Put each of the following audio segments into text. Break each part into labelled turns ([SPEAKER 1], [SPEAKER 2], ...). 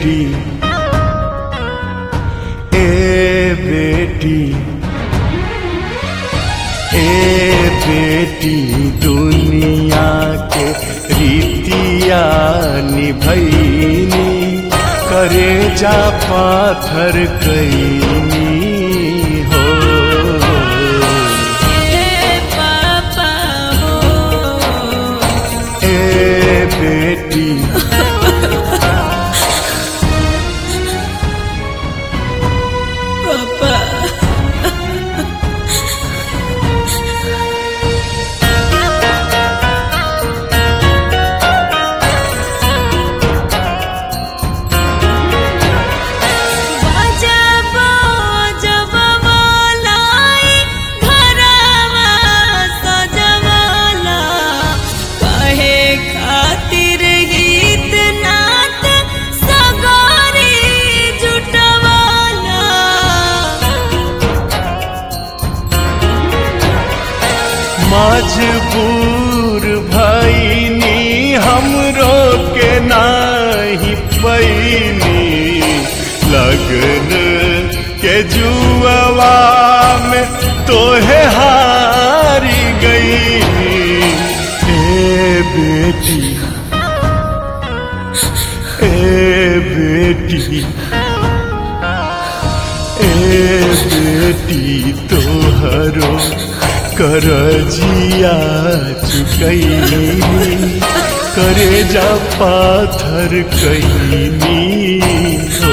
[SPEAKER 1] बेटी ए बेटी ए बेटी दुनिया के रीतिया निभैनी करे जा पाथर कैनी हो
[SPEAKER 2] ए पापा हो
[SPEAKER 1] ए बेटी
[SPEAKER 2] पापा बजबा जबबा लाई घरवा सजवला कहे खातिर गीत नात सगारी जुटवाला
[SPEAKER 1] मजबूर भैनी हमरो के नाही पैनी लगन के जुआवा में तोहे हारी गई ए बेटी ए बेटी ए बेटी तोहरो करजिया चुकैनी करे जा पाथर कैनी हो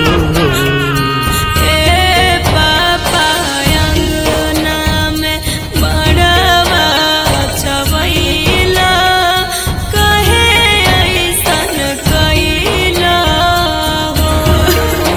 [SPEAKER 2] ए पापा अंगना में बड़वा छवैला कहे ऐसन कैला हो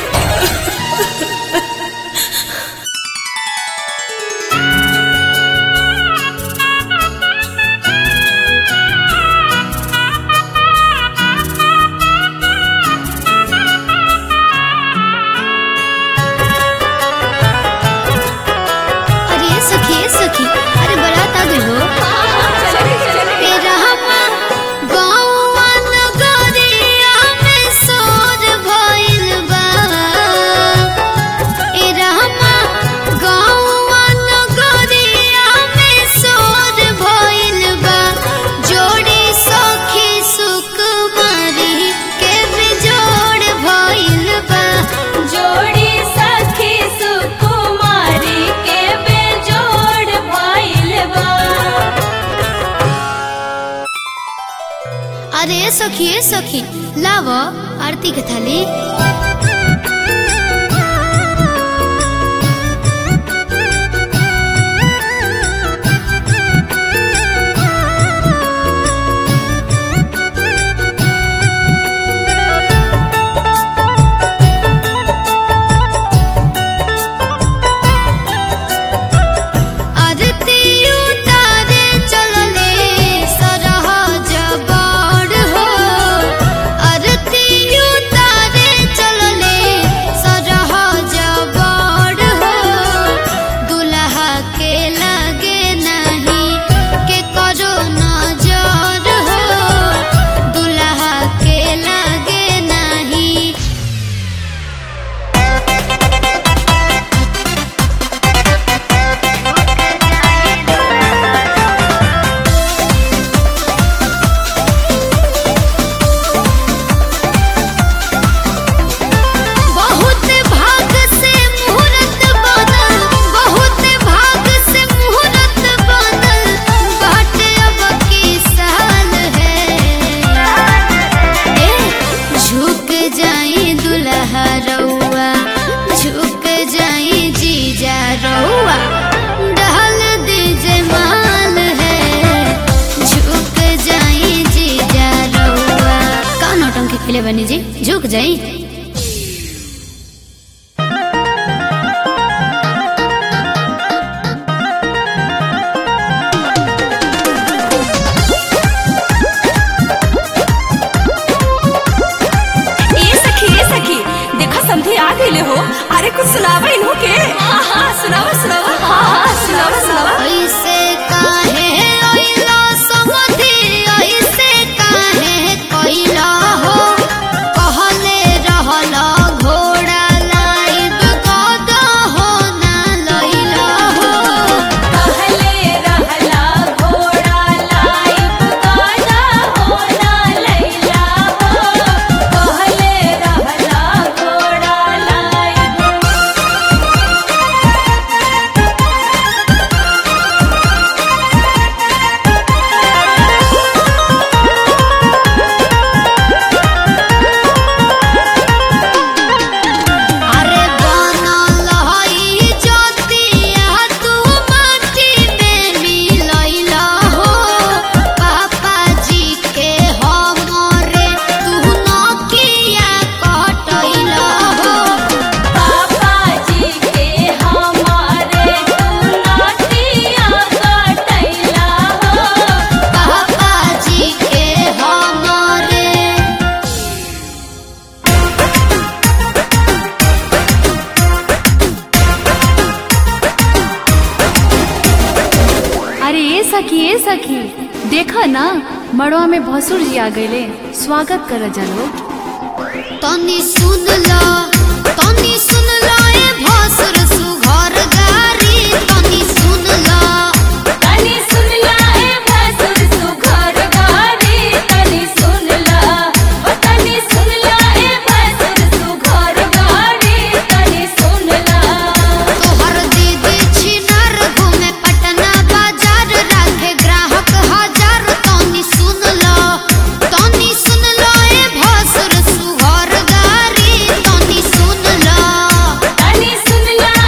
[SPEAKER 3] अरे सखी सखी अरे बारात आ गई हो ए रहमा गौवा नगरिया में सोर भइल बा ए रहमा गौवा नगरिया में सोर भइल बा जोड़ी सखी सुकुमारी के बेजोड़ भइल बा
[SPEAKER 2] जोड़ी सखी सुकुमारी के बेजोड़ भइल बा
[SPEAKER 3] अरे सखी ए सखी लाव आरती के थाली आरती उतारे चलले सरह जबड़ हो आरती उतारे चलले सरह जबड़ हो दुल्हा के लगे नहीं के करो नजर हो दुल्हा के लगे नहीं बहुत भाग से मुहूर्त बनल बहुत भाग से मुहूर्त बनल बाट अब की साल है ए झुक जाई दुल्हा रउआ झुक जाई जीजा रउआ डहल दीजे माल है झुक जाई जीजा रउआ का नौटंकी खेले बनी जी झुक जाई
[SPEAKER 2] ए सखी ए सखी देखो समधी आ गईले हो अरे कुछ सुनावा इन्हो के हाँ हाँ सुनावा सुनावा हाँ हाँ सुनावा सुनावा
[SPEAKER 3] ऐसे काहे अइला समधि ऐसे काहे कइला हो कहले
[SPEAKER 4] ए सखी देखा ना मड़वा में भसुर जी आ गईले स्वागत कर जालो
[SPEAKER 3] तनी सुन लो तनी सुन लो ए भसुर सुघर गारी तनी सुन लो
[SPEAKER 2] तनी सुन ला ए भसुर सुघर गारी तनी सुन ला ओ तनी सुन ला ए भसुर सुघर गारी तनी सुन ला
[SPEAKER 3] तोहर दीदी छिनर घूमे पटना बाजार राखे ग्राहक हजार तनी सुन लो तनी सुन लो ए भसुर सुघर गारी तनी सुन लो
[SPEAKER 2] तनी सुन ला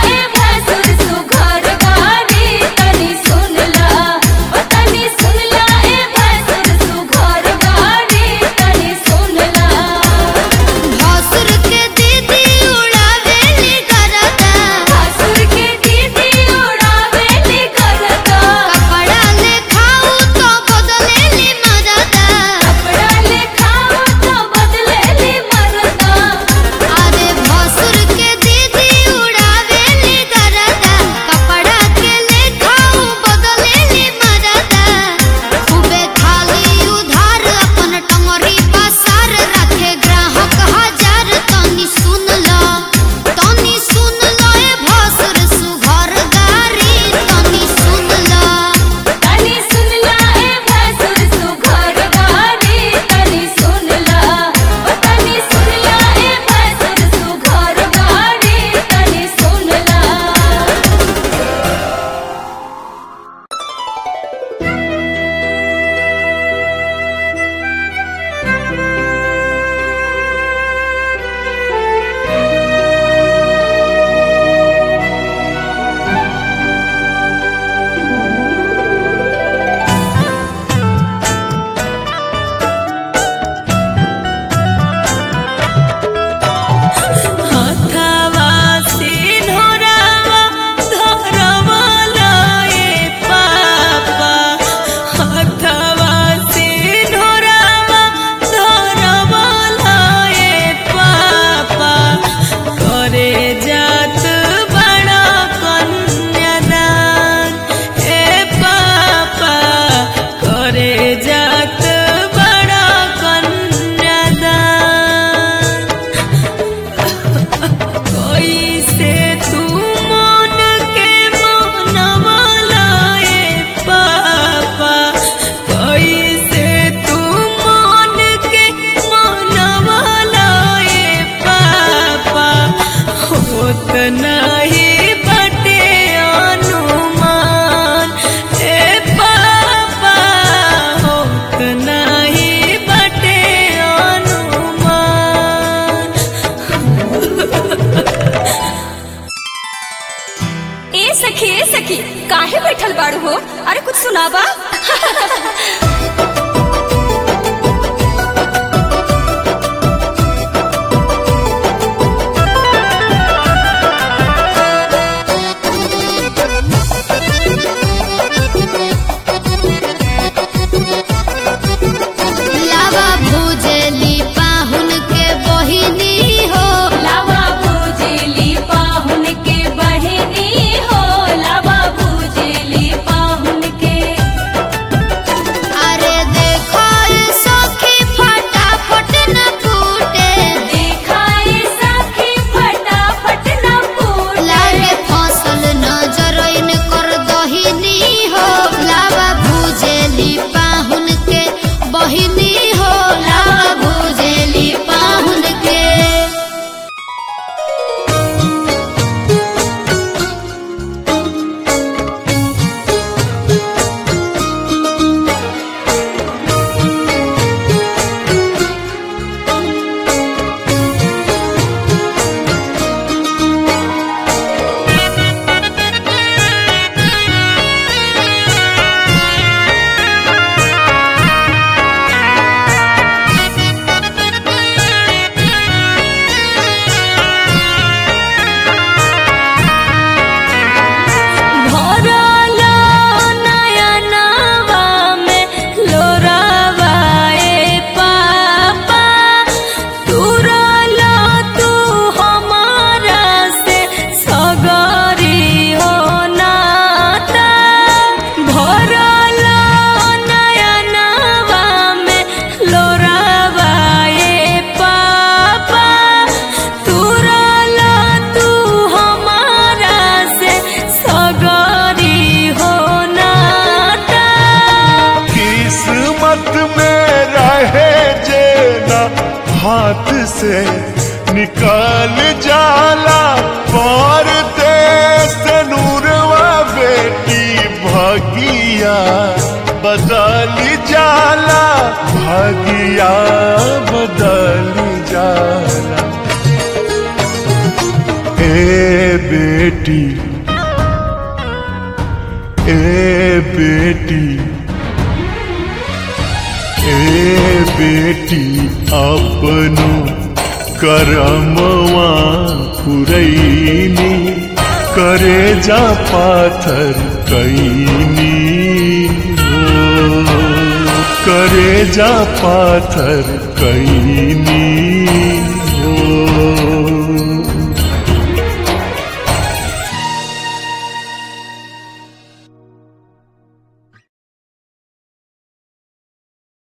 [SPEAKER 1] हाथ से निकाल जाला पर देश नूरवा बेटी भगिया बदल जाला भगिया बदल जाला ए बेटी ए बेटी ए बेटी अपनो करमवा पुरैनी करे जा पाथर कैनी हो करे जा पाथर कैनी